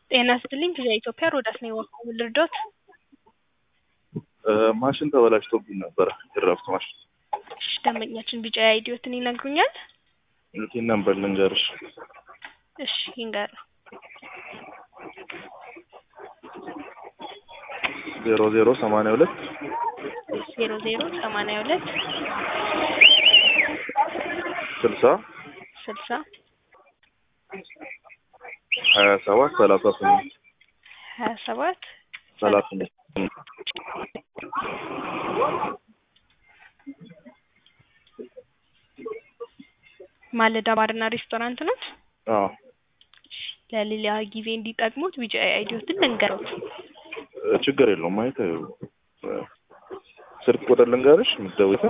ጤና ይስጥልኝ ከኢትዮጵያ ሮዳስ ነው የወጣው ልርዶት ማሽን ተበላሽቶብኝ ነበረ የድራፍት ማሽን እሺ ደንበኛችን ቢጫ አይዲዮትን ይነግሩኛል ይህን ነበር ልንገርሽ እሺ ይንገር ዜሮ ዜሮ ሰማንያ ሁለት ዜሮ ዜሮ ሰማንያ ሁለት ስልሳ ስልሳ ሀያ ሰባት ሰላሳ ስምንት ሀያ ሰባት ሰላሳ ስምንት ማለዳ ባርና ሬስቶራንት ናት አዎ ለሌላ ጊዜ እንዲጠቅሙት ቢጫ አይዲዮትን ልንገሩት ችግር የለውም ማየት ስልክ ቁጥር ልንገርሽ የምትደውይበት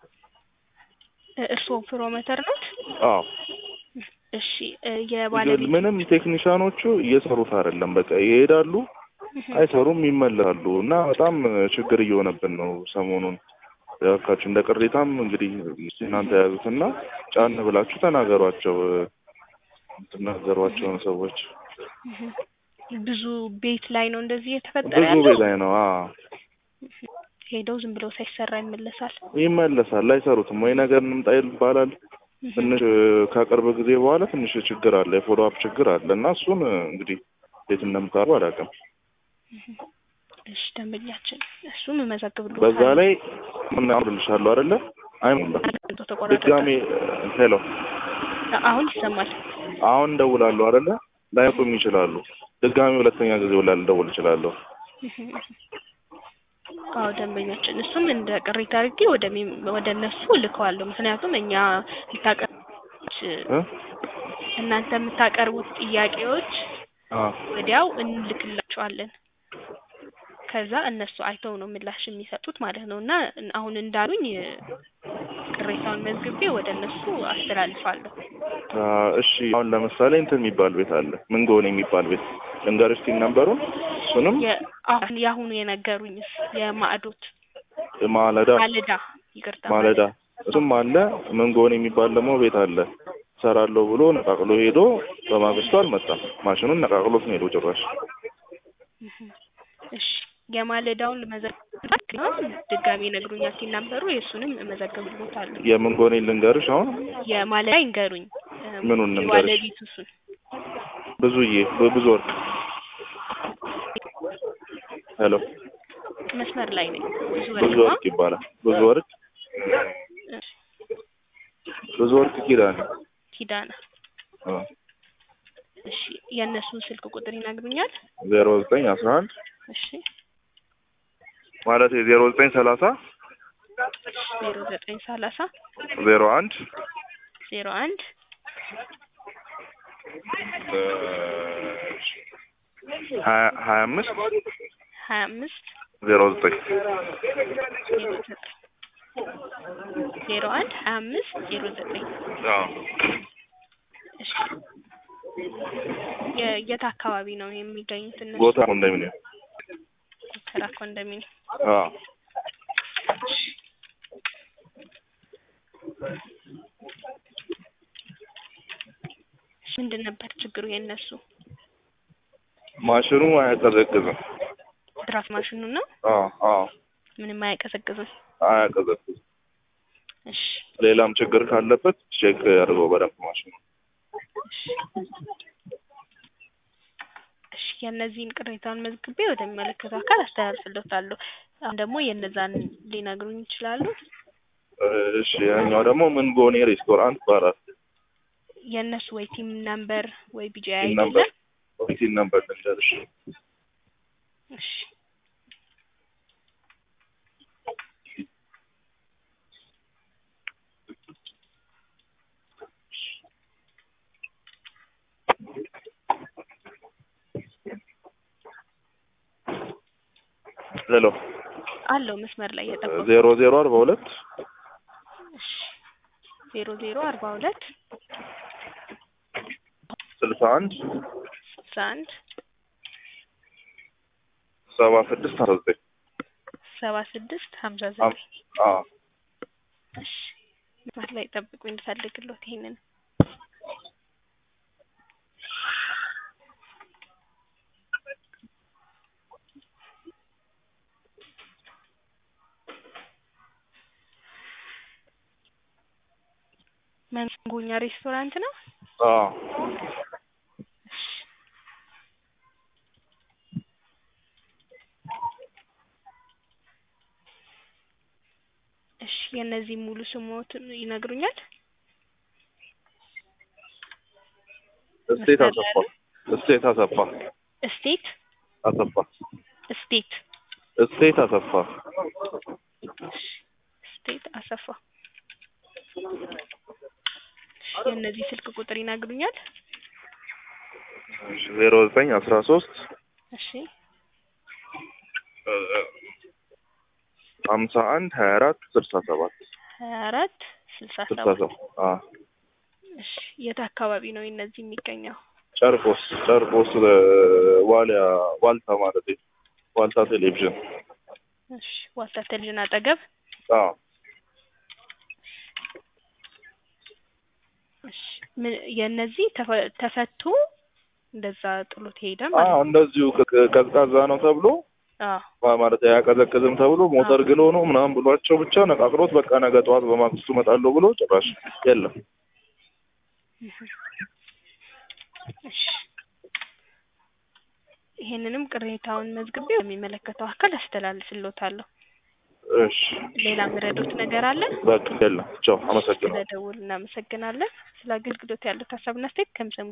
እርስዎ ፕሮሞተር ናት አዎ እሺ የባለቤት ምንም ቴክኒሻኖቹ እየሰሩት አይደለም በቃ ይሄዳሉ አይሰሩም ይመለሳሉ እና በጣም ችግር እየሆነብን ነው ሰሞኑን ያካችሁ እንደ ቅሬታም እንግዲህ እናንተ የያዙትና ጫን ብላችሁ ተናገሯቸው የምትናገሯቸውን ሰዎች ብዙ ቤት ላይ ነው እንደዚህ እየተፈጠረ ብዙ ያለው ቤት ላይ ነው አዎ ሄደው ዝም ብለው ሳይሰራ ይመለሳል ይመለሳል አይሰሩትም ወይ ነገር እንምጣ ይባላል ትንሽ ከቅርብ ጊዜ በኋላ ትንሽ ችግር አለ የፎሎ አፕ ችግር አለ እና እሱን እንግዲህ እንዴት እንደምታሩ አላውቅም እሺ ደንበኛችን እሱም እመዘግብልዎታለሁ በዛ ላይ ምን አብልሻለሁ አይደለ አይሞላም ተቆራረጠ ድጋሜ ሄሎ አሁን ይሰማል አሁን እንደውላለሁ አይደለ ላይቁም ይችላሉ ድጋሜ ሁለተኛ ጊዜ ውላ ልደውል እችላለሁ አዎ ደንበኛችን እሱም እንደ ቅሬታ አድርጌ ወደ ወደ እነሱ እልከዋለሁ ምክንያቱም እኛ የምታቀርቡት እ እናንተ የምታቀርቡት ጥያቄዎች አ ወዲያው እንልክላቸዋለን ከዛ እነሱ አይተው ነው ምላሽ የሚሰጡት ማለት ነው እና አሁን እንዳሉኝ ቅሬታውን መዝግቤ ወደ እነሱ አስተላልፋለሁ አ እሺ አሁን ለምሳሌ እንትን የሚባል ቤት አለ ምንጎን የሚባል ቤት ልንገርሽ ቲን ነበሩን እሱንም አሁን የአሁኑ የነገሩኝስ የማዕዶት ማለዳ ማለዳ ይቅርታ ማለዳ እሱም አለ ምንጎን የሚባል ደግሞ ቤት አለ ሰራለሁ ብሎ ነቃቅሎ ሄዶ በማግስቱ አልመጣም ማሽኑን ነቃቅሎት ነው ሄዶ ጭራሽ እሺ የማለዳውን መዘግብ ድጋሜ ይነግሩኛል ሲናበሩ የእሱንም እመዘግብልዎታለሁ የምንጎኔ ልንገርሽ አሁን የማለዳ ይንገሩኝ ምኑን ልንገርሽ? ባለቤቱ እሱን ብዙዬ ብዙ ወርቅ ሄሎ መስመር ላይ ነኝ ብዙ ብዙ ወርቅ ወርቅ ይባላል ብዙ ወርቅ ብዙ ወርቅ ኪዳኔ ኪዳና አ እሺ የእነሱን ስልክ ቁጥር ይነግሩኛል ዜሮ ዘጠኝ አስራ አንድ እሺ ማለት ዜሮ ዘጠኝ ሰላሳ ዜሮ ዘጠኝ ሰላሳ ዜሮ አንድ ዜሮ አንድ ሀያ ሀያ አምስት ሀያ አምስት ዜሮ ዘጠኝ ዜሮ ዘጠኝ ዜሮ አንድ ሀያ አምስት ዜሮ ዘጠኝ አዎ እሺ የ- የት አካባቢ ነው የሚገኙት እነሱ ቦታ ኮንዶሚኒየም ጎተራ ኮንዶሚኒየም አዎ ምንድን ነበር ችግሩ የእነሱ ማሽኑ አያቀዘቅዝም ድራፍት ማሽኑ ነው አዎ አዎ ምንም አያቀዘቅዝም አያቀዘቅዝም እሺ ሌላም ችግር ካለበት ቼክ ያድርገው በደንብ ማሽኑ እሺ እሺ የእነዚህን ቅሬታውን መዝግቤ ወደሚመለከተው አካል አስተላልፍልዎታለሁ አሁን ደግሞ የእነዛን ሊነግሩኝ ይችላሉ እሺ ያኛው ደግሞ ምን ጎኔ ሬስቶራንት ይባላል የእነሱ ወይ ቲም ነምበር ወይ ቢጂ ቲን አይዲ ነምበር ቲን ነምበር ልንገርሽ እሺ ሄሎ አለው መስመር ላይ የጠበቁ ዜሮ ዜሮ አርባ ሁለት እሺ ዜሮ ዜሮ አርባ ሁለት ስልሳ አንድ ስልሳ አንድ ሰባ ስድስት አስራ ዘጠኝ ሰባ ስድስት ሀምሳ ዘጠኝ አዎ እሺ መስመር ላይ ጠብቁ እንድፈልግሎት ይሄንን ጎኛ ሬስቶራንት ነው። አዎ እሺ የእነዚህ ሙሉ ስሞትን ይነግሩኛል? እስቴት አሰፋ እስቴት አሰፋ እስቴት አሰፋ እስቴት እስቴት አሰፋ ስቴት አሰፋ። እሺ የእነዚህ ስልክ ቁጥር ይነግሩኛል? ዜሮ ዘጠኝ አስራ ሶስት እሺ ሀምሳ አንድ ሀያ አራት ስልሳ ሰባት ሀያ አራት ስልሳ ስልሳ ሰባት ሰባት አዎ እሺ የት አካባቢ ነው የእነዚህ የሚገኘው? ጨርቆስ ጨርቆስ እ፣ ዋሊያ ዋልታ ማለት ነው። ዋልታ ቴሌቪዥን እሺ ዋልታ ቴሌቪዥን አጠገብ አዎ እሺ ምን የእነዚህ ተፈ- ተፈቶ እንደዛ ጥሎት ሄደ ማለት አዎ ነው? እንደዚሁ ቅ- ቀዝቃዛ ነው ተብሎ አዎ ማ- ማለት አያቀዘቅዝም ተብሎ ሞተር ግሎ ነው ምናምን ብሏቸው ብቻ ነቃቅሎት በቃ ነገ ጠዋት በማግስቱ እመጣለሁ ብሎ ጭራሽ የለም። እሺ ይሄንንም ቅሬታውን መዝግቤ የሚመለከተው አካል አስተላልፍልዎታለሁ። እሺ ሌላ ምረዶት ነገር አለ? በቃ የለም። ቻው፣ አመሰግናለሁ። ስለደውል እናመሰግናለን። ስለ አገልግሎት ያሉት ሀሳብና አስተያየት ከምሰሙ